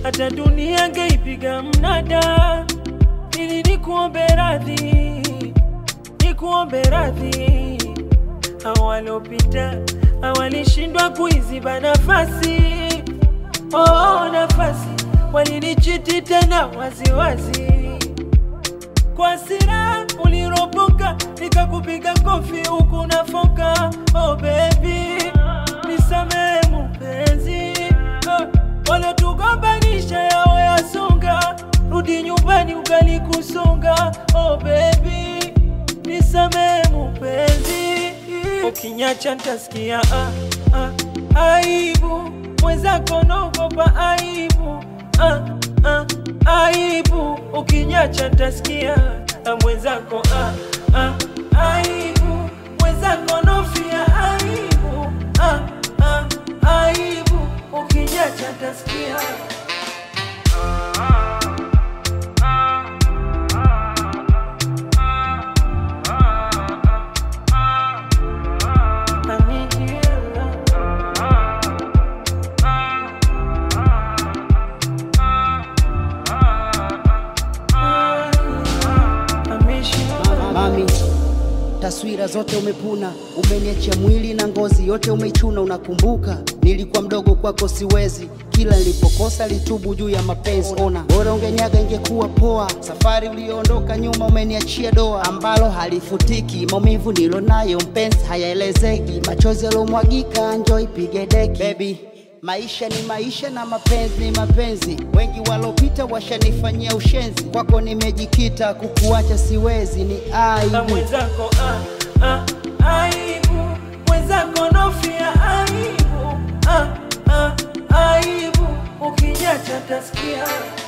hata dunia ngeipiga mnada, ili nikuombe radhi, nikuombe radhi. Hao waliopita hawalishindwa kuiziba nafasi, oh, nafasi walinichiti tena waziwazi kwa sira uliropoka, nikakupiga kofi huku nafoka. Oh baby, nisamehe mpenzi, oh, walotugombanisha yao yasonga, rudi nyumbani ugali kusonga. Oh baby, nisamehe mpenzi, ukinyacha ntasikia ah, ah, aibu mwenzako naogopa aibu ah, ah, aibu ukinyacha ntasikia ah, mwenzako ah, ah, aibu mwenzako nofia aibu ah, ah, aibu ukinyacha ntasikia I need you, love. I miss you. Mami, taswira zote umepuna, umeniachia mwili na ngozi yote umeichuna. Unakumbuka nilikuwa mdogo kwako, siwezi kila nilipokosa litubu juu ya mapenzi. Ona bora ungenyaga, ingekuwa poa. Safari ulioondoka nyuma, umeniachia doa ambalo halifutiki. Maumivu nilo nayo mpenzi, hayaelezeki. Machozi yalomwagika, njoo ipige deki baby Maisha ni maisha na mapenzi ni mapenzi. Wengi walopita washanifanyia ushenzi, kwako nimejikita, kukuacha siwezi, ni na aibu. mwenzako ah, ah, aibu mwenzako nofia aibu ah, ah, aibu ukinyacha tasikia